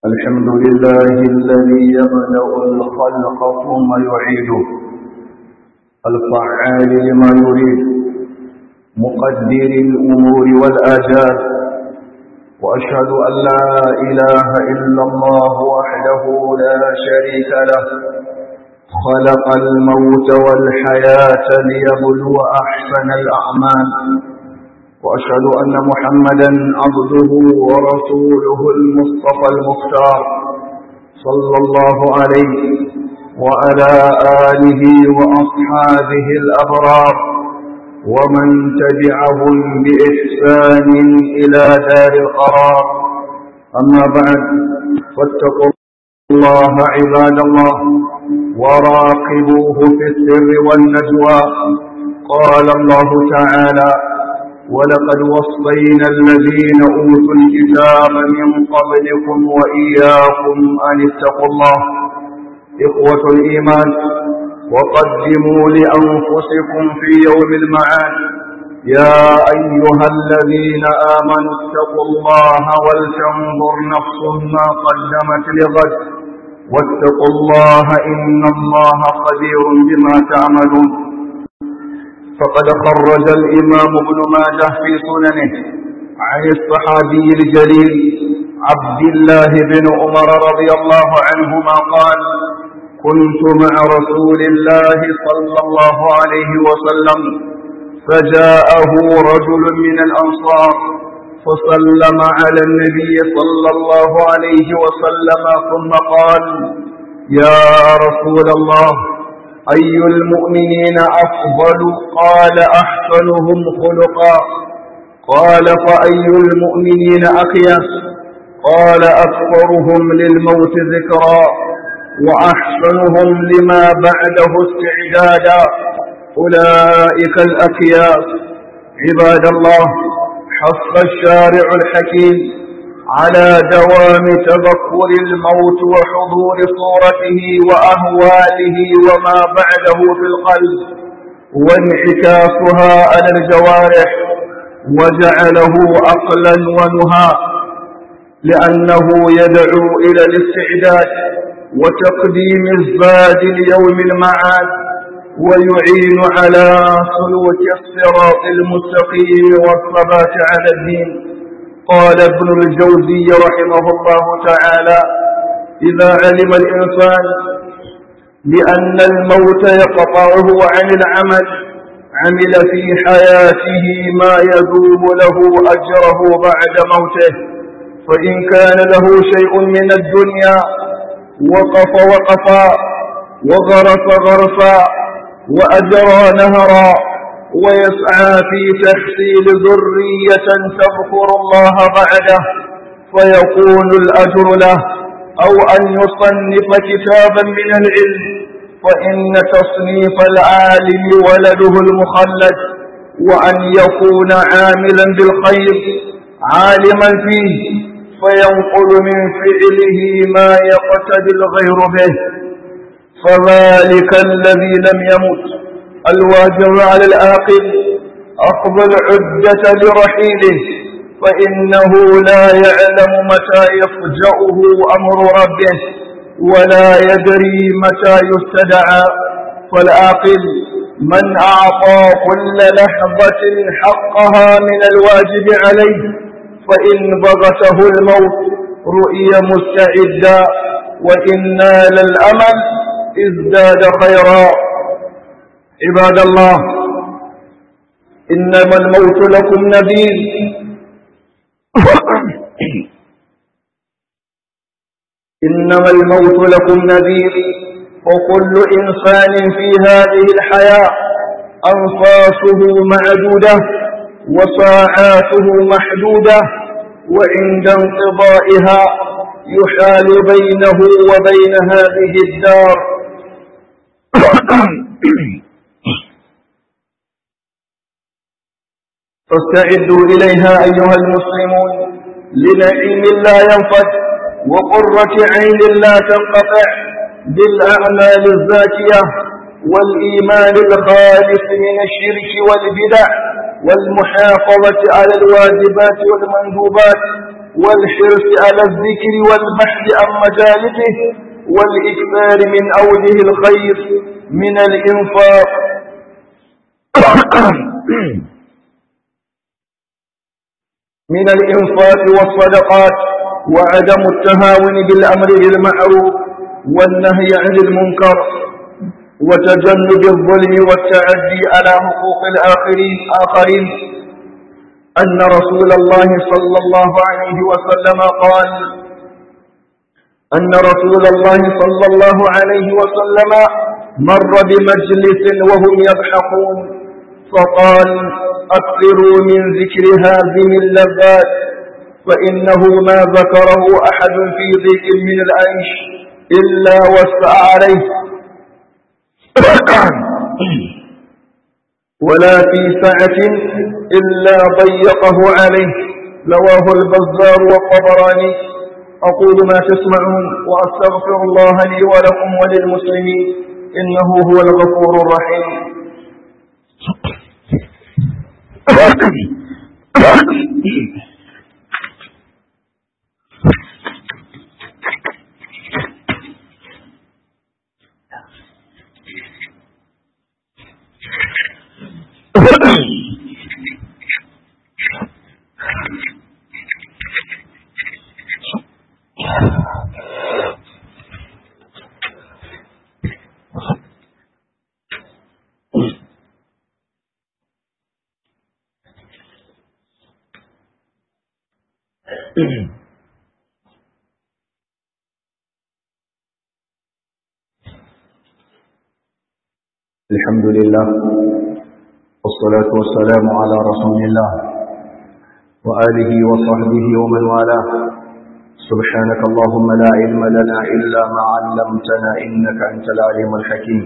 الحمد لله الذي يبدأ الخلق ثم يعيده الفعال لما يريد مقدر الأمور والآجال وأشهد أن لا إله إلا الله وحده لا شريك له خلق الموت والحياة ليبلو أحسن الأعمال وأشهد أن محمدا عبده ورسوله المصطفى المختار صلى الله عليه وعلى آله وأصحابه الأبرار ومن تبعهم بإحسان إلى دار القرار أما بعد فاتقوا الله عباد الله وراقبوه في السر والنجوى قال الله تعالى ولقد وصينا الذين أوتوا الكتاب من قبلكم وإياكم أن اتقوا الله إخوة الإيمان وقدموا لأنفسكم في يوم المعاد يا أيها الذين آمنوا اتقوا الله ولتنظر نفس ما قدمت لغد واتقوا الله إن الله خبير بما تعملون فقد خرج الإمام ابن ماجه في سننه عن الصحابي الجليل عبد الله بن عمر رضي الله عنهما قال كنت مع رسول الله صلى الله عليه وسلم فجاءه رجل من الأنصار فسلم على النبي صلى الله عليه وسلم ثم قال يا رسول الله أي المؤمنين أفضل قال أحسنهم خلقا قال فأي المؤمنين أخيس قال أكثرهم للموت ذكرا وأحسنهم لما بعده استعدادا أولئك الأكياس عباد الله حث الشارع الحكيم على دوام تذكر الموت وحضور صورته وأهواله وما بعده في القلب وانعكاسها على الجوارح وجعله عقلا ونهى لأنه يدعو إلى الاستعداد وتقديم الزاد ليوم المعاد ويعين على سلوك الصراط المستقيم والثبات على الدين قال ابن الجوزي رحمه الله تعالى إذا علم الإنسان بأن الموت يقطعه عن العمل عمل في حياته ما يذوب له أجره بعد موته فإن كان له شيء من الدنيا وقف وقفا وغرس غرسا وأجرى نهرا ويسعى في تحصيل ذرية تذكر الله بعده فيكون الأجر له أو أن يصنف كتابا من العلم فإن تصنيف العالم ولده المخلد وأن يكون عاملا بالخير عالما فيه فينقل من فعله ما يقتدي الغير به فذلك الذي لم يمت الواجب على العاقل أخذ العدة لرحيله فإنه لا يعلم متى يفجأه أمر ربه ولا يدري متى يستدعى فالعاقل من أعطى كل لحظة حقها من الواجب عليه فإن بغته الموت رؤي مستعدا وإن نال الأمل ازداد خيرا عباد الله إنما الموت لكم نذير إنما الموت لكم نذير وكل إنسان في هذه الحياة أنفاسه معدودة وساعاته محدودة وعند انقضائها يحال بينه وبين هذه الدار فاستعدوا إليها أيها المسلمون لنعيم لا ينفد وقرة عين لا تنقطع بالأعمال الزاكية والإيمان الخالص من الشرك والبدع والمحافظة على الواجبات والمندوبات والحرص على الذكر والبحث عن مجالسه والإكثار من أوجه الخير من الإنفاق من الإنفاق والصدقات وعدم التهاون بالأمر بالمعروف والنهي عن المنكر وتجنب الظلم والتعدي على حقوق الآخرين آخرين أن رسول الله صلى الله عليه وسلم قال أن رسول الله صلى الله عليه وسلم مر بمجلس وهم يضحكون فقال أكثروا من ذكر هذه اللذات فإنه ما ذكره أحد في ضيق من العيش إلا وسع عليه ولا في سعة إلا ضيقه عليه رواه البزار والطبراني أقول ما تسمعون وأستغفر الله لي ولكم وللمسلمين إنه هو الغفور الرحيم الحمد لله والصلاة والسلام على رسول الله وآله وصحبه ومن والاه سبحانك اللهم لا علم لنا إلا ما علمتنا إنك أنت العليم الحكيم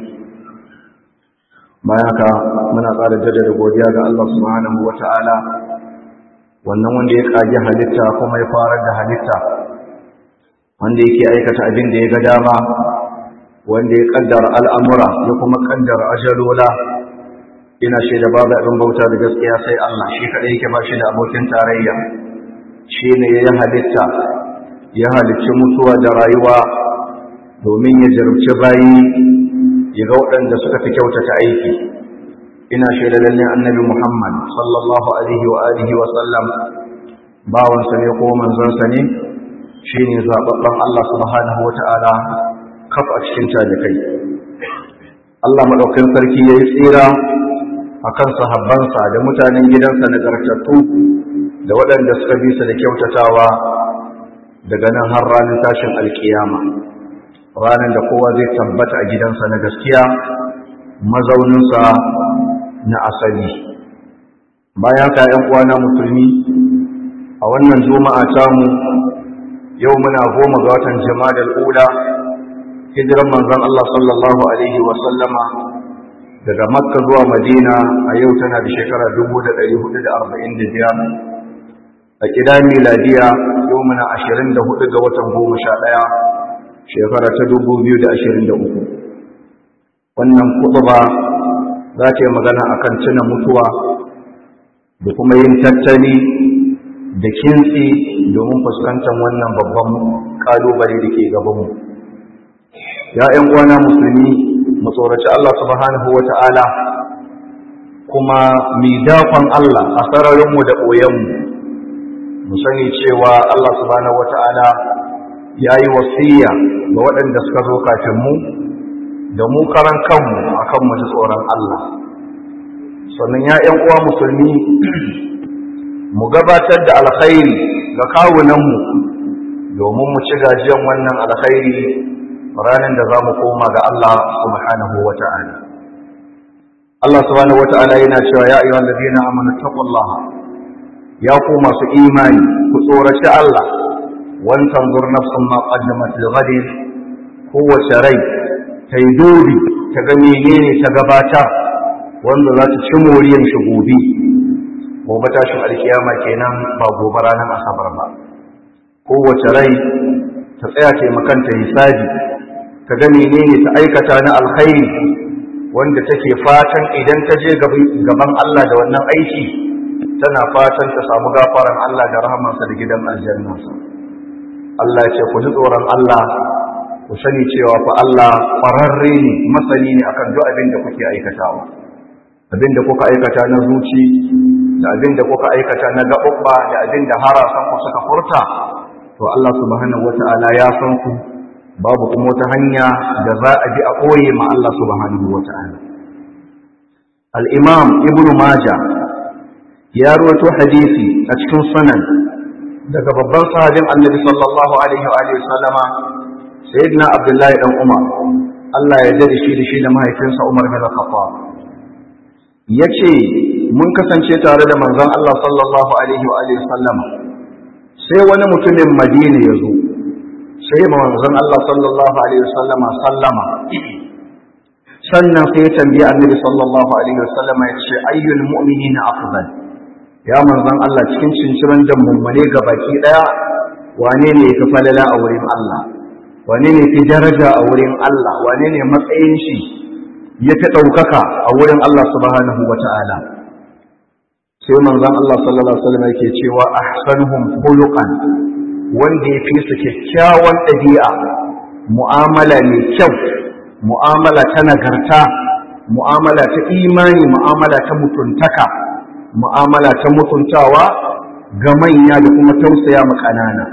bayan haka muna ƙara jaddada godiya ga Allah subhanahu wata'ala wannan wanda ya kage halitta kuma ya farar da halitta wanda yake aikata abin da ya ga dama wanda ya kaddara al'amura ya kuma kaddara ajalola ina shaida babu abin bauta da gaskiya sai Allah shi kaɗai yake ba shi da abokin tarayya shi ne ya yi halitta ya halicci mutuwa da rayuwa domin ya jarumci bayi ya ga waɗanda suka fi kyautata aiki ina shaida lalle annabi Muhammad sallallahu alaihi wa alihi wa sallam bawansa ne ko manzonsa ne shine zababban Allah subhanahu wata'ala kaf a cikin talikai Allah madaukakin sarki yayi tsira akan sahabbansa da mutanen gidansa nagartattu da waɗanda suka bi su da kyautatawa daga nan har ranar tashin alkiyama ranar da kowa zai tabbata a gidansa na gaskiya mazauninsa na asali bayan ka ‘yan uwana musulmi a wannan juma'a tamu yau muna goma ga watan jama'ar ula hijiran manzon Allah sallallahu alaihi wa sallama daga makka zuwa madina a yau tana da shekara 1445 a kida miladiya yau muna 24 ga watan 11 shekara ta 2023 wannan kutuba za ta yi magana akan tuna mutuwa da kuma yin tattali da kintsi domin fuskantar wannan babban kalubale da ke gabanmu ya ‘yan uwana musulmi mu tsoraci Allah subhanahu wa ta'ala kuma mi dakon Allah a sararinmu da ɓoyenmu mu sani cewa Allah subhanahu wa ta'ala ya yi wasiya ga waɗanda suka zo kafin mu da mu karan kanmu akan mu ji tsoron Allah sannan ya ‘yan uwa musulmi mu gabatar da alkhairi ga kawunanmu domin mu ci gajiyan wannan alkhairi ranar da za mu koma ga Allah subhanahu wa ta'ala. Allah subhanahu wa ta'ala yana cewa ya ayyuhal ladina amanu taqullaha ya ku masu imani ku tsoraci Allah wan tanzur nafsun ma qaddamat lighadin kowace rai ta yi dodi ta ga menene ta gabatar wanda za ta ci moriyan shi gobe gobe tashin alkiyama kenan ba gobe ranar asabar ba kowace rai ta tsaya taimakanta hisabi ta ga menene ta aikata na alkhairi wanda take fatan idan ta je gaban Allah da wannan aiki ta tana fatan ta samu gafaran Allah da rahamarsa da gidan aljannansa Allah ya ce ku ji tsoron Allah ku sani cewa fa Allah ƙwararre ne masani ne akan duk abin da kuke aikatawa abin da kuka aikata na zuci da abin da kuka aikata na gaɓuɓɓa da abin da harasan ku suka furta to Allah subhanahu wata'ala ya san ku babu kuma wata hanya da za a bi a ɓoye ma Allah subhanahu wata'ala al-imam ibn majah ya rawaito hadisi a cikin sunan daga babban sahabin annabi sallallahu alaihi wa alihi sallama sayyidina abdullahi dan umar Allah ya yarda da shi da shi da mahaifinsa Umar bin Khattab yace mun kasance tare da manzon Allah sallallahu alaihi wa alihi sallama sai wani mutumin Madina ya zo sai manzon Allah sallallahu alaihi wa sallama sallama sannan sai ya tambayi annabi sallallahu alaihi wa sallama ya ce ayyul mu'minina afdal ya manzon Allah cikin cinciran da mummune ga baki daya wane ne yafi falala a wurin Allah wane ne fi daraja a wurin Allah wane ne matsayin shi ya fi ɗaukaka a wurin Allah subhanahu wa ta'ala sai manzon Allah sallallahu alaihi wasallam yake cewa ahsanuhum khuluqan wanda ya fi su kyakkyawan ɗabi'a mu'amala mai kyau mu'amala ta nagarta mu'amala ta imani mu'amala ta mutuntaka mu'amala ta mutuntawa ga manya da kuma tausaya ma ƙanana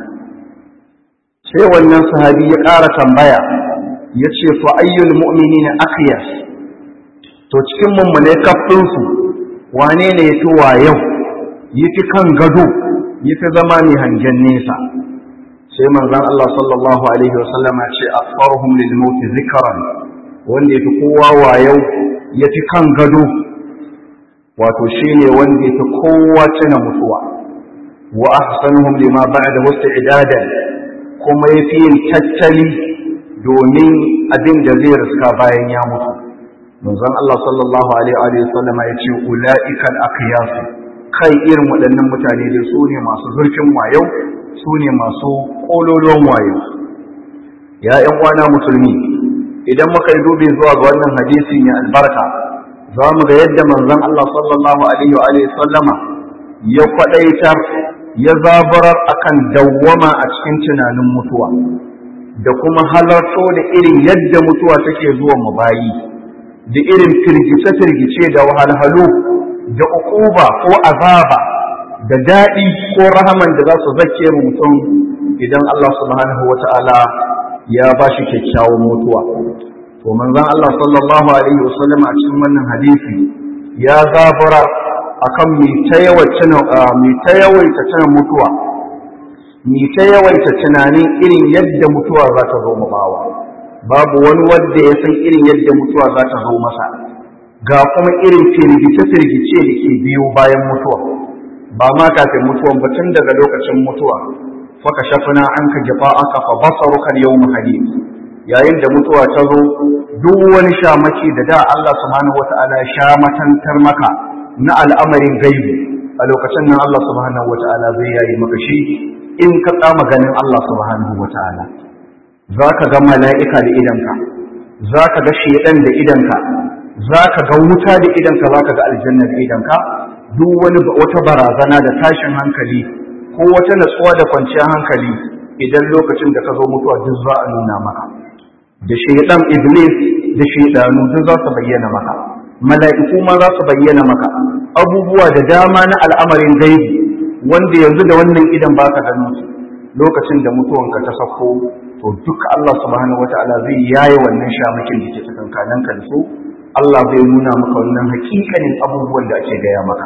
sai wannan sahabi ya ƙara tambaya ya ce fa ayyul mu'minina akhyas to cikin mummune kafinsu wane ne ya fi wayau ya fi kan gado ya fi zama mai hangen nesa sai manzan Allah sallallahu alaihi wasallam ya ce asfaruhum lil mauti zikran wanda ya fi kowa wayau ya fi kan gado wato shine wanda ya fi kowa tuna mutuwa wa ahsanuhum lima ba'da idadan kuma ya fi yin tattali domin abin da zai riska bayan ya mutu manzon Allah sallallahu alaihi wa sallam ya ce ulaiikal aqyas kai irin waɗannan mutane da su ne masu zurfin wayo su ne masu kololon wayo ya ƴan uwana musulmi idan muka yi dubi zuwa ga wannan hadisi mai albarka za mu ga yadda manzon Allah sallallahu alaihi wa sallama ya kwadaitar ya zabarar akan dawwama a cikin tunanin mutuwa da kuma halarto da irin yadda mutuwa take zuwa mu bayi da irin firgice-firgice da wahalhalu da ukuba ko azaba da daɗi ko rahaman da za su zake mu mutum idan Allah subhanahu wa ta'ala ya ba shi kyakkyawan mutuwa to manzon Allah sallallahu alaihi wasallam a cikin wannan hadisi ya zabura akan mai ta yawaita tana mutuwa mai ta yawaita tunanin irin yadda mutuwa za ta zo bawa babu wani wanda ya san irin yadda mutuwa za ta zo masa ga kuma irin firgice-firgice da ke biyo bayan mutuwa ba ma kafin mutuwan ba tun daga lokacin mutuwa faka shafina an ka jafa aka fa basarukan yau hadid yayin da mutuwa ta zo duk wani shamaki da da Allah subhanahu wata'ala ya sha matantar maka na al'amarin gaibi a lokacin nan Allah subhanahu wata'ala zai yayi maka shi in ka tsama ganin Allah subhanahu wata'ala za ka ga mala'ika da idanka za ka ga shedan da idanka za ka ga wuta da idanka za ka ga aljanna da idanka duk wani wata barazana da tashin hankali ko wata natsuwa da kwanciyar hankali idan lokacin da ka zo mutuwa duk za a nuna maka da shaidan iblis da shaidanu duk za su bayyana maka mala'iku ma za su bayyana maka abubuwa da dama na al'amarin gaibi wanda yanzu da wannan idan baka ganin su lokacin da mutuwanka ta sako to duk Allah subhanahu wataala zai yaye wannan shamakin da ke tsakankanin ka da su Allah zai nuna maka wannan hakikanin abubuwan da ake gaya maka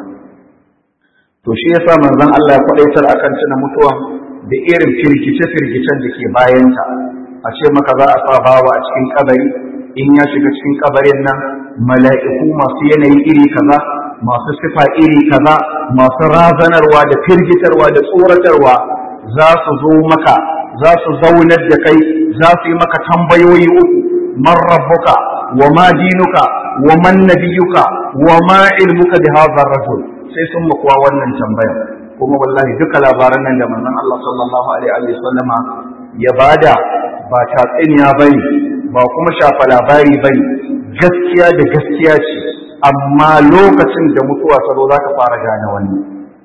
to shi yasa manzon Allah ya kwadaitar akan tuna mutuwa da irin firgice-firgicen da ke bayanta a ce maka za a sa bawa a cikin kabari in ya shiga cikin kabarin nan mala'iku masu yanayi iri kaza masu sifa iri kaza masu razanarwa da firgitarwa da tsoratarwa za su zo maka za su zaunar da kai za su yi maka tambayoyi uku man rabbuka wa ma dinuka wa man nabiyuka wa ma ilmuka bi hadha rajul sai sun makuwa wannan tambaya kuma wallahi duka labaran nan da manzon Allah sallallahu alaihi wa sallama ya bada ba tatsuniya bane ba kuma shafa labari bane gaskiya da gaskiya ce amma lokacin da mutuwa ta zo za ka fara gane wani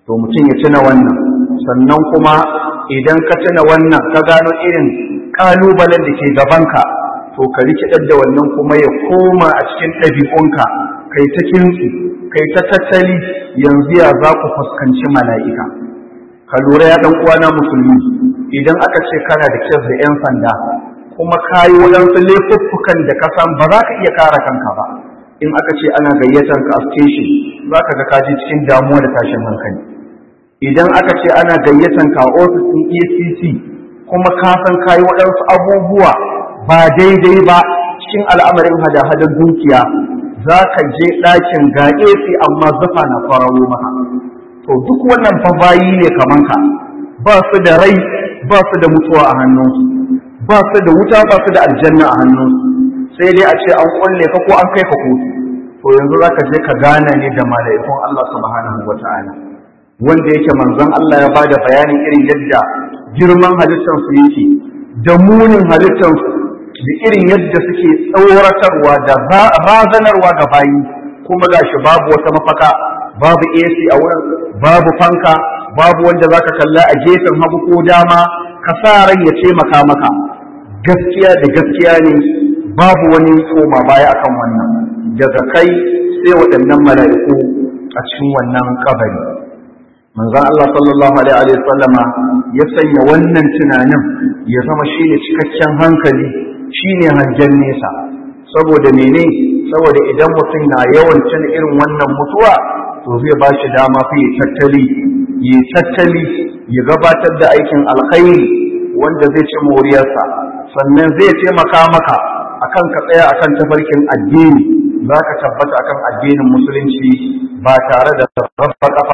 to mutum ya tuna wannan sannan kuma idan ka tuna wannan ka gano irin ƙalubalen da ke gabanka to ka rikidar da wannan kuma ya koma a cikin ɗabi'unka kai ta kintsi kai ta tattali yanzu ya za ku fuskanci mala'ika ka lura ya ɗan uwana musulmi idan aka ce kana da kyar da 'yan sanda kuma ka yi waɗansu laifuffukan da ka san ba za ka iya kare kanka ba in aka ce ana gayyatar ka a station za ka ga kaji cikin damuwa da tashin hankali idan aka ce ana gayyatar ka a ofis ɗin efcc kuma ka san ka yi waɗansu abubuwa ba daidai ba cikin al'amarin hada-hadar dukiya za ka je ɗakin ga AC amma zufa na kwararo maka to duk wannan fa bayi ne kaman ka ba su da rai ba su da mutuwa a hannunsu ba su da wuta ba su da aljanna a hannunsu sai dai a ce an kulle ka ko an kai ka kotu to yanzu za ka je ka gana ne da mala'ikun Allah subhanahu wa ta'ala wanda yake manzon Allah ya bada bayanin irin yadda girman halittarsu yake da munin halittarsu da irin yadda suke tsoratarwa da razanarwa ga bayi kuma ga shi babu wata mafaka babu AC a wurin babu fanka babu wanda za ka kalla a gefen hagu ko dama ka sa ran ya taimaka maka gaskiya da gaskiya ne babu wani koma baya akan wannan daga kai sai waɗannan mala'iku a cikin wannan kabari manzon Allah sallallahu alaihi wa sallama ya sanya wannan tunanin ya zama shine cikakken hankali shine hangen nesa saboda mene saboda idan mutum na yawan cin irin wannan mutuwa to zai ba shi dama fi tattali yi tattali ya gabatar da aikin alkhairi wanda zai ci moriyarsa sannan zai taimaka maka akan ka tsaya akan tafarkin addini za ka tabbata akan addinin musulunci ba tare da rabba kafa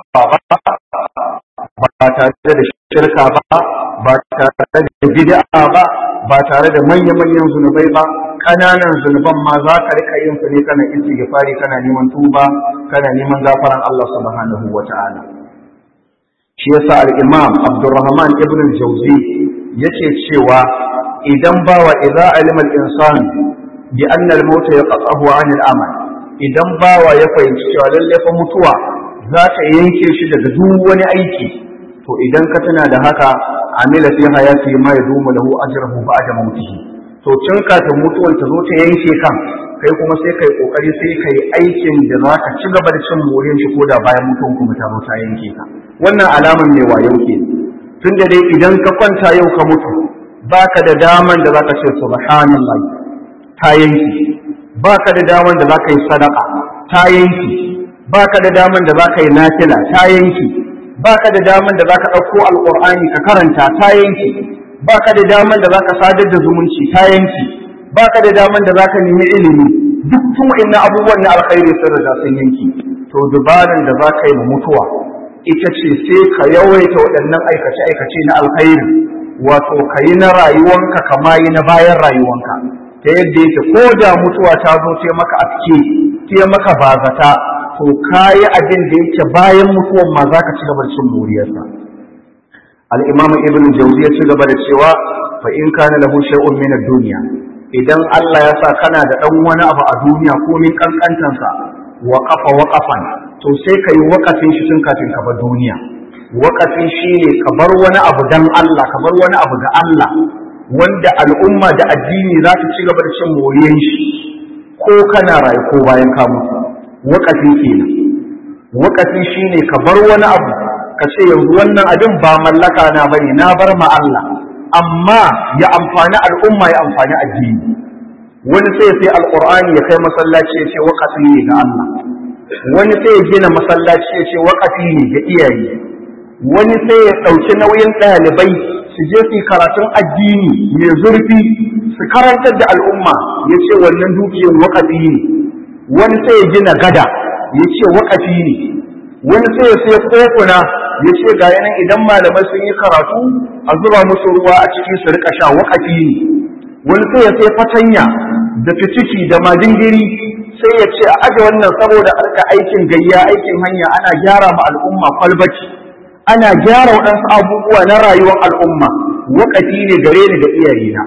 ba ba tare da shirka ba ba tare da bid'a ba ba tare da manya-manyan zunubai ba ƙananan zunuban ma za ka rika yin su ne kana istighfari kana neman tuba kana neman gafaran Allah subhanahu wa ta'ala shi yasa al-imam Abdurrahman ibn al-Jawzi yake cewa idan bawa idza alima al-insan bi anna al-maut yaqtahu 'an al-amal idan bawa ya fahimci cewa lalle fa mutuwa za ta yanke shi daga duk wani aiki to idan ka tana da haka amila fi hayati ma yadumu lahu ajruhu ba'da mautihi to tun kafin mutuwan ta zo ta yanke kan kai kuma sai kai kokari sai kai aikin da za ka ci gaba da cin moriyar shi koda bayan mutuwan kuma ta zo ta yanke ka wannan alaman mai wayo ke tun da dai idan ka kwanta yau ka mutu baka da daman da zaka ce subhanallah ta yanke baka da daman da zaka yi sadaka ta yanke baka da daman da zaka yi nafila ta yanke baka da daman da zaka ɗauko alƙur'ani ka karanta ta yanke baka da daman da zaka sadar da zumunci ta yanke baka da daman da zaka nemi ilimi duk tun wa'annan abubuwan na alkhairi sun riga sun yanke to dubaran da zaka yi mutuwa ita ce sai ka yawaita waɗannan aikace aikace na alkhairi wato ka yi na rayuwanka kama yi na bayan rayuwanka ta yadda yake ko da mutuwa ta zo ce maka aske ce maka bazata to kayi abin da yake bayan mutuwan ma za ka ci gaba da cin moriyarsa al-imam ibn jawzi ya ci gaba da cewa fa in kana lahu shay'un min ad-dunya idan Allah ya sa kana da dan wani abu a duniya ko min kankantansa wa qafa waqafan to sai kai waqafin shi tun kafin ka bar duniya waqafin shine ka bar wani abu dan Allah ka bar wani abu ga Allah wanda al'umma da addini za ta ci gaba da cin moriyar shi ko kana rayu ko bayan ka mutu waƙafi kenan waƙafi shine ka bar wani abu ka ce yanzu wannan abin ba mallaka na bane na bar ma Allah amma ya amfani al'umma ya amfani addini wani sai sai alqur'ani ya kai masallaci ya ce waƙafi ne ga Allah wani sai ya gina masallaci ya ce waƙafi ne ga iyaye wani sai ya ɗauki nauyin ɗalibai su je su karatun addini mai zurfi su karantar da al'umma ya ce wannan dukiyar waƙafi ne wani sai ya gina gada ya ce waƙafi ne wani sai ya sai kofuna ya ce ga yanan idan malamai sun yi karatu a zuba musu ruwa a ciki su rika sha waƙafi ne wani sai ya sai fatanya da fitiki da majingiri sai ya ce a aje wannan saboda arka aikin gayya aikin hanya ana gyara ma al'umma kwalbaci ana gyara waɗansu abubuwa na rayuwar al'umma waƙafi ne gare ni da iyayena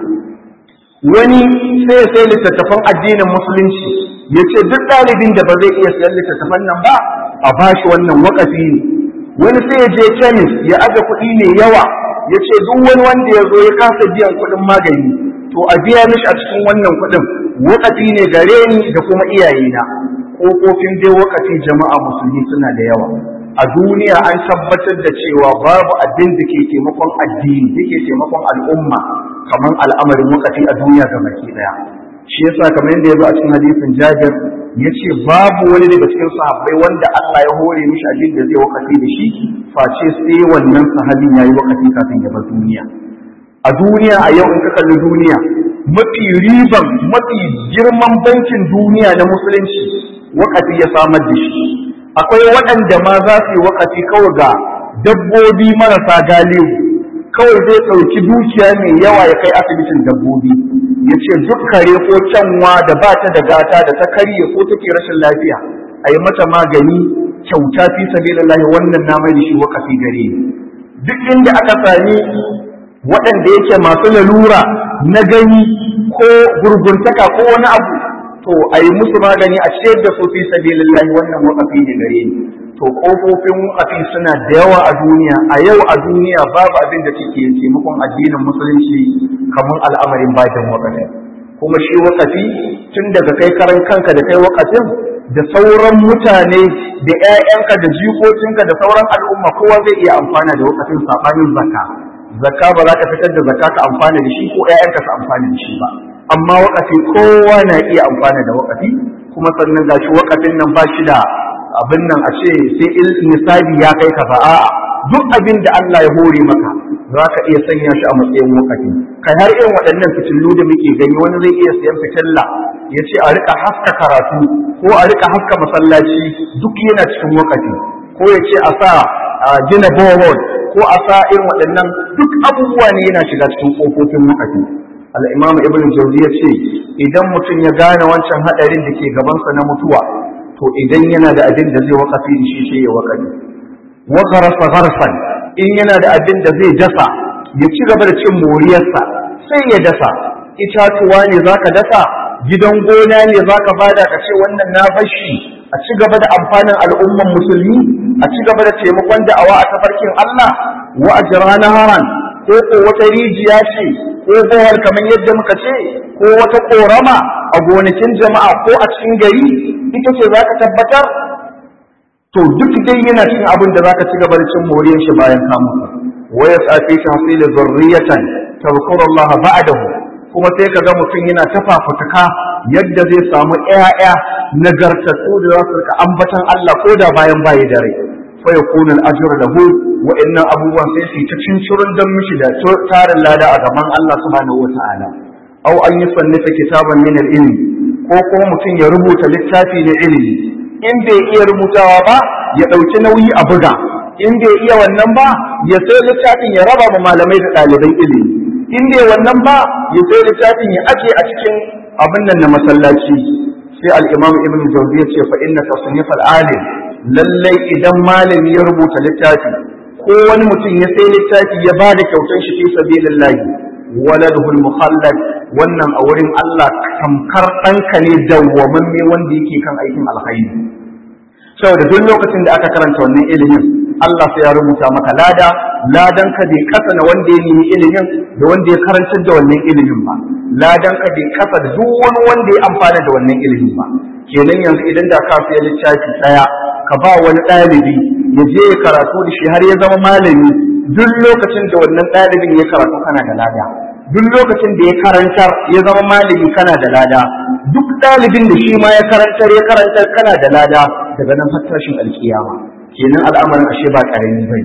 wani sai sai littattafan addinin musulunci ya ce duk ɗalibin da ba zai iya siyan littattafan nan ba a ba shi wannan wakafi ne wani sai ya je kemis ya aje kuɗi mai yawa ya ce duk wani wanda ya zo ya kasa biyan kuɗin magani to a biya mishi a cikin wannan kuɗin wakati ne gare ni da kuma iyayena ƙofofin dai wakati jama'a musulmi suna da yawa a duniya an tabbatar da cewa babu abin da ke taimakon addini da ke taimakon al'umma kamar al'amarin wakati a duniya ga baki daya shi yasa kamar yadda ya zo a cikin hadisin jabir ya ce babu wani daga cikin sahabbai wanda Allah ya hore mishi abin da zai wakati da shi face sai wannan sahabin ya yi wakati kafin ya bar duniya a duniya a yau in ka kalli duniya mafi riban mafi girman bankin duniya na musulunci wakati ya samar da shi akwai waɗanda ma za su yi wakati kawai ga dabbobi marasa galihu kawai zai ɗauki dukiya mai yawa ya kai asibitin dabbobi ya ce duk kare ko kyanwa da ba ta da gata da ta karye ko take rashin lafiya a yi mata magani kyauta fi sabilillahi wannan na mai da shi wakafi gare duk inda aka sami waɗanda yake masu lalura na gani ko gurguntaka ko wani abu to a yi musu magani a ciyar da su fi sabilillahi wannan wakafi ne gare ni to kofofin wakafi suna da yawa a duniya a yau a duniya babu abin da take taimakon addinin musulunci kamar al'amarin bakin wakafi kuma shi wakafi tun daga kai karan kanka da kai wakafin da sauran mutane da 'ya'yanka da jikokinka da sauran al'umma kowa zai iya amfana da wakafin sabanin zakka zakka ba za ka fitar da zakka ka amfana da shi ko 'ya'yanka su amfana da shi ba amma wakafi kowa na iya amfana da wakafi kuma sannan ga shi wakafin nan ba shi da abin nan a ce sai nisabi ya kai ka a'a duk abin da Allah ya hore maka za ka iya sanya shi a matsayin wakafi kai har irin waɗannan fitillu da muke gani wani zai iya siyan fitilla ya ce a rika haska karatu ko a rika haska masallaci duk yana cikin wakafi ko ya ce a sa gina borehole ko a sa irin waɗannan duk abubuwa ne yana shiga cikin ƙofofin wakafi al'imam ibn jauzi ya ce idan mutum ya gane wancan haɗarin da ke gabansa na mutuwa to idan yana da abin da zai wakafi da shi sai ya wakafi wa garasa garsan in yana da abin da zai dasa ya ci gaba da cin moriyarsa sai ya dasa itatuwa ne zaka dasa gidan gona ne zaka bada ka ce wannan na bashi a ci gaba da amfanin al'umman musulmi a ci gaba da taimakon da'awa a tafarkin Allah wa ajrana haran ko ko wata rijiya ce ko bohar kamar yadda muka ce ko wata korama a gonakin jama'a ko a cikin gari ita ce za ka tabbatar to duk dai yana cin abin da za ka ci gaba da cin moriyar shi bayan ka mutu wa ya tsafi ta hasila zurriyatan tazkuru Allah ba'dahu kuma sai ka ga mutum yana tafafutuka yadda zai samu ƴaƴa nagartattu da za su rika ambatan Allah ko da bayan bayi da rai fa yakunu al-ajru lahu wa inna abubuwan sai su ta cincirin dan mishi da tarin lada a gaban Allah subhanahu wata'ala aw an yusannifa kitaban min al-ilm ko kuma mutum ya rubuta littafi na ilimi in bai iya rubutawa ba ya ɗauki nauyi a buga in bai iya wannan ba ya sai littafin ya raba ma malamai da ɗaliban ilimi in bai wannan ba ya sai littafin ya aje a cikin abin nan na masallaci sai al-imam ibn jawzi ya ce fa inna tasnif al-alim lallai idan malami ya rubuta littafi ko wani mutum ya sai littafi ya ba da kyautar shi fi sabilillahi waladuhul mukhallad wannan a wurin Allah tamkar ɗanka ne dawwamamme wanda yake kan aikin alkhairi saboda duk lokacin da aka karanta wannan ilimin Allah sai ya rubuta maka lada ladan ka bai kasa na wanda ya nemi ilimin da wanda ya karantar da wannan ilimin ba ladan ka bai kasa da duk wani wanda ya amfana da wannan ilimin ba kenan yanzu idan da ka fiye littafi ɗaya ka ba wani ɗalibi ya je ya karatu da shi har ya zama malami duk lokacin da wannan ɗalibin ya karatu kana da lada duk lokacin da ya karantar ya zama malami kana da lada duk ɗalibin da shi ma ya karantar ya karantar kana da lada daga nan har tashin alkiyama kenan al'amarin ashe ba ƙarami bai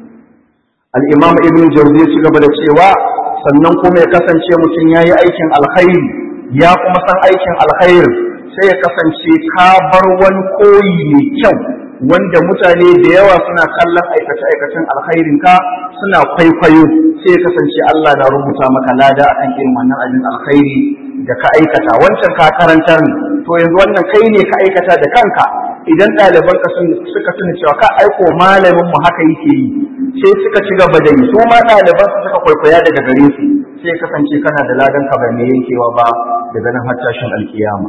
al-imam ibn jawzi ya ci gaba da cewa sannan kuma ya kasance mutum ya yi aikin alkhairi ya kuma san aikin alkhairi sai ya kasance ka bar wani koyi mai kyau wanda mutane da yawa suna kallon aikace-aikacen alkhairin ka suna kwaikwayo sai ya kasance Allah na rubuta maka lada akan irin wannan abin alkhairi da ka aikata wancan ka karantar ne to yanzu wannan kai ne ka aikata da kanka idan ɗaliban ka suka tuna cewa ka aiko malamin mu haka yake yi sai suka ci gaba da yi su ma ɗaliban su suka kwaikwaya daga gare su sai ya kasance kana da ladan ka ba mai yankewa ba daga nan har tashin alkiyama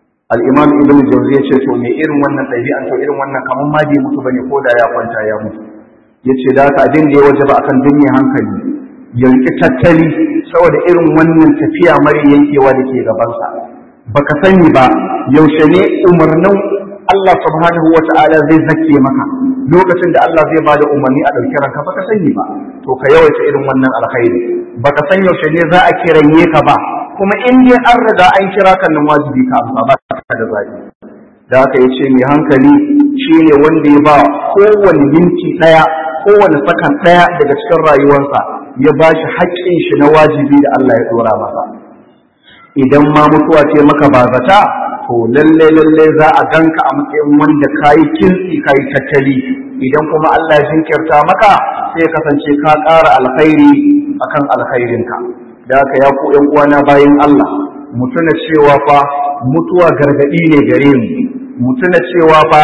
al-imam ibn jawzi ya ce to me irin wannan ɗabi'an to irin wannan kamar ma bai mutu bane ko da ya kwanta ya mutu yace da haka abin da ya wajaba akan duniya hankali ya riƙi tattali saboda irin wannan tafiya mara yankewa da ke gabansa baka sani ba yaushe ne umarnin Allah subhanahu wa ta'ala zai zake maka lokacin da Allah zai bada umarni a ɗauki ranka baka sani ba to ka yawaita irin wannan alkhairi baka san yaushe ne za a kiranye ka ba kuma in dai an riga an kira kan nan wajibi ka amsa ba ka da zaɓi da haka ya ce mai hankali shine wanda ya ba kowane minti ɗaya kowane sakan ɗaya daga cikin rayuwarsa ya ba shi haƙƙin shi na wajibi da Allah ya ɗora masa idan ma mutuwa ce maka ba zata to lalle lalle za a ganka a matsayin wanda kayi kintsi kayi tattali idan kuma Allah ya jinkirta maka sai kasance ka ƙara alkhairi akan alkhairinka da haka ya ku ƴan uwana bayan Allah mu tuna cewa fa mutuwa gargadi ne gare mu mu tuna cewa fa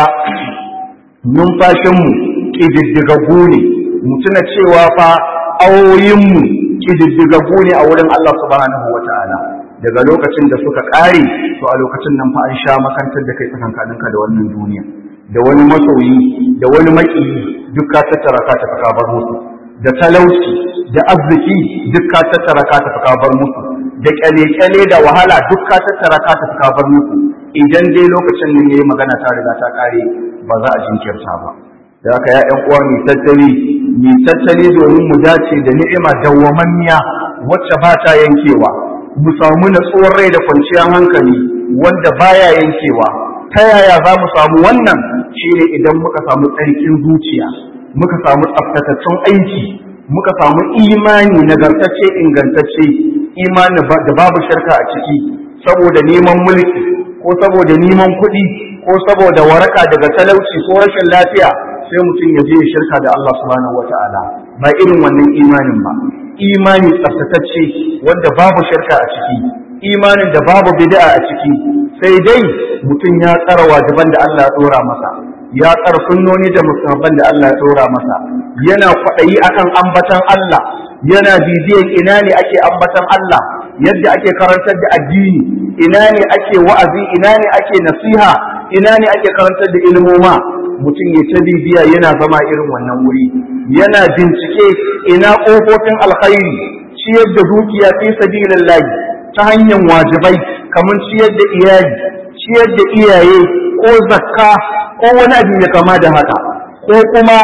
numfashinmu ƙididdigaggu ne mu tuna cewa fa awoyinmu ƙididdigaggu ne a wurin Allah subhanahu wa ta'ala daga lokacin da suka ƙare to a lokacin nan fa an sha makantar da kai tsakankaninka da wannan duniya da wani masoyi da wani maƙiyi duk ka tattara ka tafi ka bar musu da talauci da arziki duk ka tattara ka tafi ka bar musu da kyale-kyale da wahala duk ka tattara ka tafi ka bar musu idan dai lokacin nan yayi magana ta riga ta ƙare ba za a jinkirta ba da haka ya ƴan uwa mai tattali mai tattali domin mu dace da ni'ima dawwamammiya wacce ba ta yankewa mu samu natsuwar rai da kwanciyar hankali wanda baya yankewa ta yaya za mu samu wannan shine idan muka samu tsarkin zuciya muka samu tsaftataccen aiki muka samu imani nagartacce ingantacce imani da babu shirka a ciki saboda neman mulki ko saboda neman kuɗi ko saboda waraka daga talauci ko rashin lafiya sai mutum ya je shirka da Allah subhanahu wataala ba irin wannan imanin ba imani tsaftatacce wanda babu shirka a ciki imanin da babu bid'a a ciki sai dai mutum ya tsara wajiban da Allah ya dora masa ya tsara sunnoni da musamman da Allah ya dora masa yana kwaɗayi akan ambatan Allah yana bibiyan ina ne ake ambatan Allah yadda ake karantar da addini ina ne ake wa'azi ina ne ake nasiha ina ne ake karantar da ilmoma mutum ya ta bibiya yana zama irin wannan wuri yana bincike ina ƙofofin alkhairi ciyar da dukiya fi sabilillahi ta hanyar wajibai kamar ciyar da iyali ciyar da iyaye ko zakka ko wani abu ya kama da haka ko kuma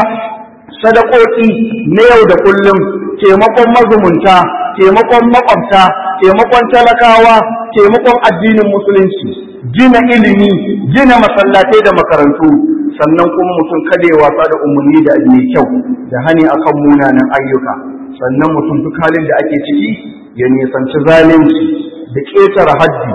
sadakoki na yau da kullum taimakon mazumunta taimakon makwabta taimakon talakawa taimakon addinin musulunci gina ilimi gina masallatai da makarantu sannan kuma mutum kada ya wasa da umarni da abu mai kyau da hani akan munanan ayyuka sannan mutum duk halin da ake ciki ya nisanci zalunci da ƙetare haddi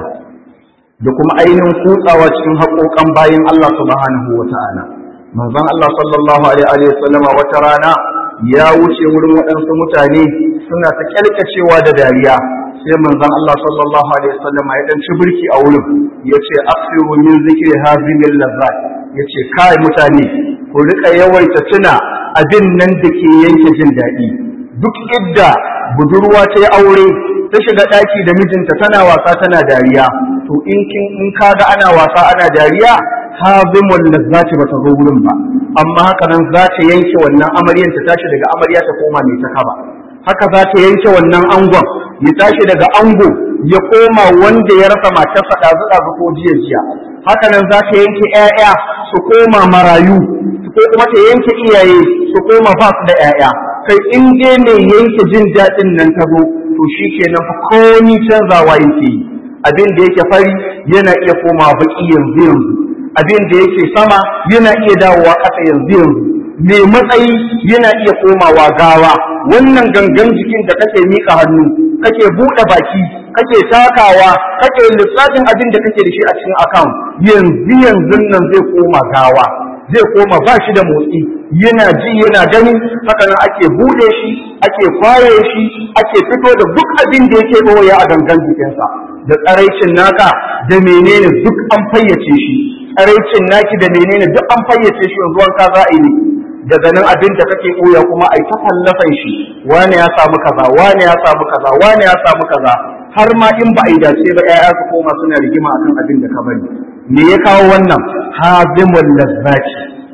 da kuma ainihin kutsawa cikin haƙoƙan bayan Allah subhanahu wa ta'ala manzon Allah sallallahu alaihi wa sallama wata rana ya wuce wurin waɗansu mutane suna ta kyalkacewa da dariya sai manzon Allah sallallahu alaihi wa sallama ya dan ci birki a wurin yace aksiru min zikri hazimil lazzat yace kai mutane ku rika yawaita tuna abin nan da ke yanke jin daɗi duk idda budurwa ta yi aure ta shiga ɗaki da mijinta tana wasa tana dariya to in kin in kaga ana wasa ana dariya hazimul lazzati ba ta zo wurin ba amma haka nan za ta yanke wannan amaryan ta tashi daga amarya ta koma mai ta kaba haka za ta yanke wannan angon ya tashi daga ango ya koma wanda ya rasa matarsa ɗazu ɗazu ko jiya jiya haka nan za ta yanke ƴaƴa su koma marayu ko kuma ta yanke iyaye su koma ba su da ƴaƴa kai in dai mai yanke jin daɗin nan ta zo to shi kenan fa komi canzawa yake yi abin da yake fari yana iya komawa baki yanzu yanzu abin da yake sama yana iya dawowa ƙasa yanzu yanzu mai matsayi yana iya komawa gawa wannan gangan jikin da kake miƙa hannu kake buɗe baki kake takawa kake lissafin abin da kake da shi a cikin account yanzu yanzu nan zai koma gawa zai koma ba shi da motsi yana ji yana gani haka nan ake buɗe shi ake kwaye shi ake fito da duk abin da yake ɓoye a gangan jikinsa da tsaraicin naka da menene duk an fayyace shi tsaraicin naki da menene duk an fayyace shi yanzu wanka za a yi daga nan abin da kake ɓoya kuma a yi ta fallafan shi wane ya samu kaza wane ya samu kaza wane ya samu kaza har ma in ba a yi dace ba 'ya'ya su koma suna rigima akan abin da ka bari me ya kawo wannan hazimul lazzati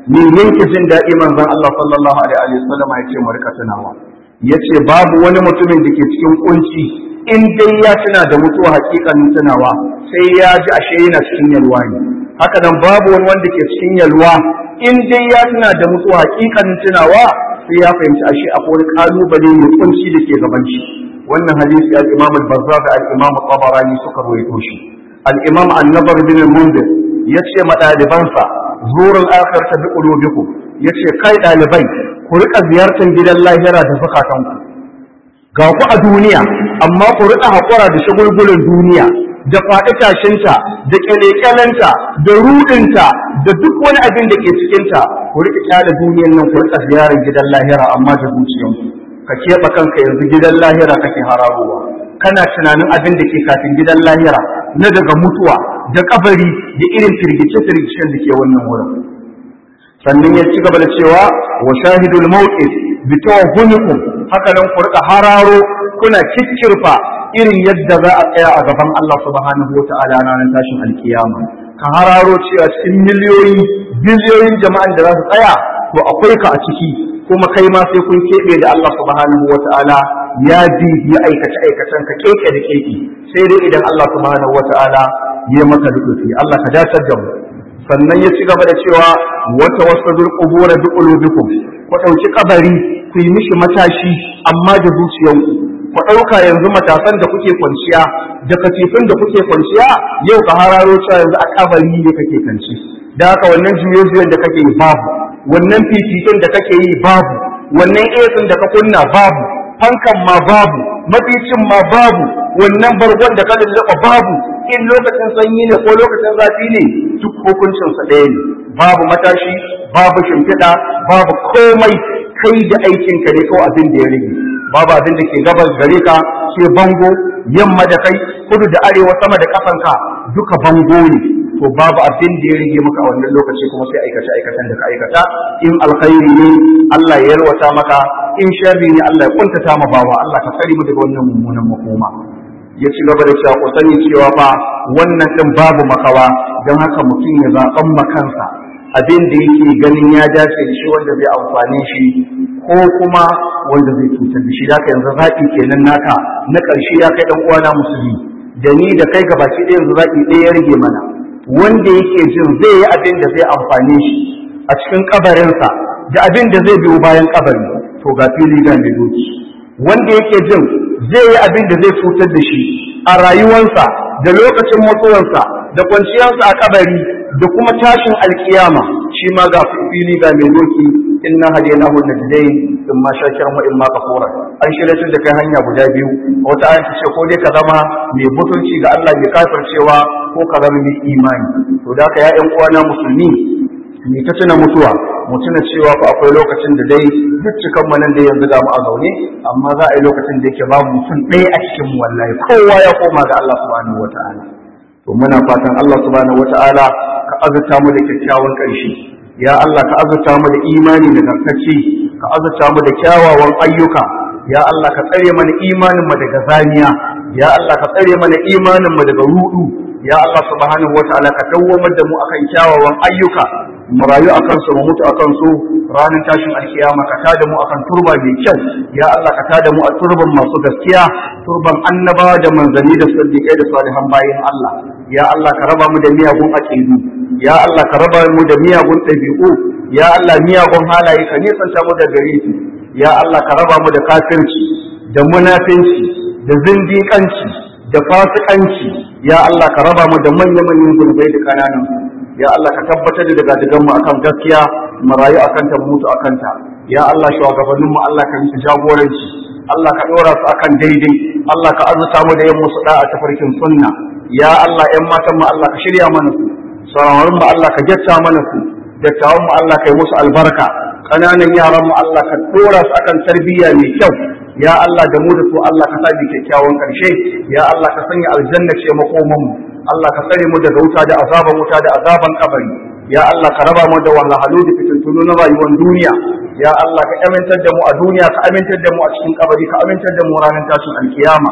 min yanke jin daɗi manzon Allah sallallahu alaihi wa sallam ya ce mu rika tunawa yace babu wani mutumin da ke cikin kunci in dai ya tuna da mutuwa hakikanin tunawa sai ya ji ashe yana cikin yalwa ne haka nan babu wani wanda ke cikin yalwa in dai ya tuna da mutuwa hakikanin tunawa sai ya fahimci ashe akwai wani kalubale mai kunci da ke gaban shi wannan hadisi al-Imam al-Bazzar da al-Imam al-Tabarani suka rawaito shi al-Imam an-Nabar bin al-Munzir yace ma dalibansa zurul akhirata bi qulubikum yace kai dalibai ku rika ziyartar gidan lahira da zakatanku ga ku a duniya amma ku rika hakura da shagulgulan duniya da faɗi tashinta da kyalekyalenta da rudinta da duk wani abin da ke cikinta ku rika kyale duniyan nan ku rika ziyarar gidan lahira amma da zuciyanku ka keɓe kanka yanzu gidan lahira kake hararowa kana tunanin abin da ke kafin gidan lahira na daga mutuwa da kabari da irin firgice-firgicen da ke wannan wurin sannan ya ci gaba da cewa wa shahidul mawqif bi tawahhumikum haka nan ku rika hararo kuna kikkirfa irin yadda za a tsaya a gaban Allah subhanahu wata'ala ranar tashin alkiyama ka hararo cewa cikin miliyoyi biliyoyin jama'an da za su tsaya to akwai ka a ciki kuma kai ma sai kun keɓe da Allah subhanahu wata'ala ya bi ya aikace aikacen ka keke da keke sai dai idan Allah subhanahu wata'ala ya maka lutufi Allah ka dace da mu sannan ya ci gaba da cewa wata wasadul qubur bi qulubikum ku dauki kabari ku yi mishi matashi amma da zuciyanku ku dauka yanzu matasan da kuke kwanciya da katifin da kuke kwanciya yau ka hararo cewa yanzu a kabari ne kake kanci da haka wannan juye da kake yi babu wannan fifikin da kake yi babu wannan esin da ka kunna babu fankan ma babu maficin ma babu wannan bargon da ka lullaba babu in lokacin sanyi ne ko lokacin zafi ne duk hukuncinsa ɗaya ne babu matashi babu shimfiɗa babu komai kai da aikinka ne kawai abin da ya rage babu abin da ke gabas gare ka sai bango yamma da kai kudu da arewa sama da kafanka duka bango ne to babu abin da ya rage maka a wannan lokaci kuma sai aikace aikatan da ka aikata in alkhairi ne Allah ya yarwata maka in sharri ne Allah ya kuntata ma bawa Allah ka kare mu daga wannan mummunan makoma ya ci gaba da cewa ku sani cewa fa wannan din babu makawa don haka mutum ya zaɓan makansa abin da yake ganin ya dace da shi wanda zai amfane shi ko kuma wanda zai cutar da shi haka yanzu zaɓi kenan naka na ƙarshe ya kai ɗan uwana musulmi da ni da kai gabaki ɗaya yanzu zaɓi ɗaya ya rage mana wanda yake jin zai yi abin da zai amfane shi a cikin kabarinsa da abin da zai biyo bayan kabari to ga fili ga mai doki wanda yake jin zai yi abin da zai cutar da shi a rayuwarsa da lokacin mutuwarsa da kwanciyarsa a kabari da kuma tashin alkiyama shi ma ga fili ga mai doki inna hadaynahu najdain in ma shakiran wa in ma kafura an shirya da kai hanya guda biyu wata ayat ce ko dai ka zama mai mutunci ga Allah mai kafircewa ko ka zama mai imani to da ka ya ƴan uwana musulmi ni ta tuna mutuwa mu tuna cewa fa akwai lokacin da dai duk cikan mu nan da yanzu ga mu a zaune amma za a yi lokacin da yake babu mutum ɗaya a cikin mu wallahi kowa ya koma ga Allah subhanahu wataala to muna fatan Allah subhanahu wataala ka azurta mu da kyakkyawan ƙarshe ya Allah ka azurta mu da imani da gartacce ka azurta mu da kyawawan ayyuka ya Allah ka tsare mana imanin mu daga zaniya ya Allah ka tsare mana imanin mu daga rudu ya Allah subhanahu wataala ka dawwamar da mu akan kyawawan ayyuka mu rayu akan su mu mutu akan su ranar tashin alkiyama ka tada mu akan turba mai kyau ya Allah ka tada mu a turban masu gaskiya turban annabawa da manzanni da siddiqai da salihan bayin Allah ya Allah ka raba mu da miyagun aqidu ya Allah ka raba mu da miyagun ɗabi'u ya Allah miyagun halaye ka nisanta mu da gare su ya Allah ka raba mu da kafirci da munafinci da zindiƙanci da fasikanci ya Allah ka raba mu da manya-manyan gurbai da kananan ya Allah ka tabbatar da daga mu akan gaskiya mu rayu akan ta mu mutu akan ta ya Allah shugabannin mu Allah ka musu jagoranci Allah ka dora su akan daidai Allah ka azuta mu da yin musu da'a ta farkin sunna ya Allah ƴan matan mu Allah ka shirya mana su sararin mu Allah ka jatta mana su dattawan mu Allah ka yi musu albarka ƙananan yaran mu Allah ka dora su akan tarbiyya mai kyau ya Allah da mu da su Allah ka sabi kyakkyawan ƙarshe ya Allah ka sanya aljanna ce makoman mu Allah ka tsare mu daga wuta da azaban wuta da azaban kabari ya Allah ka raba mu da wahalhalu da fitintunu na rayuwar duniya ya Allah ka amintar da mu a duniya ka amintar da mu a cikin kabari ka amintar da mu ranar tashin alkiyama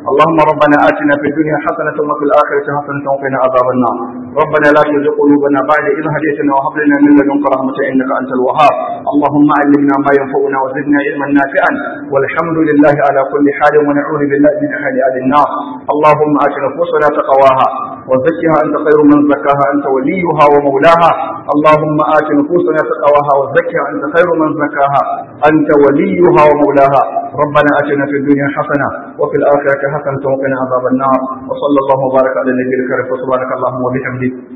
اللهم ربنا آتنا في الدنيا حسنة وفي الآخرة حسنة وقنا عذاب النار ربنا لا تزغ قلوبنا بعد إذ هديتنا وهب لنا من لدنك رحمة إنك أنت الوهاب اللهم علمنا ما ينفعنا وزدنا علما نافعا والحمد لله على كل حال ونعوذ بالله من حال أهل النار اللهم آت نفوسنا تقواها وزكها أنت خير من زكاها أنت وليها ومولاها اللهم آت نفوسنا تقواها وزكها أنت خير من زكاها أنت وليها ومولاها ربنا آتنا في الدنيا حسنة وفي الآخرة حسنة وقنا عذاب النار وصلى الله وبارك على النبي الكريم وسبحانك اللهم وبحمدك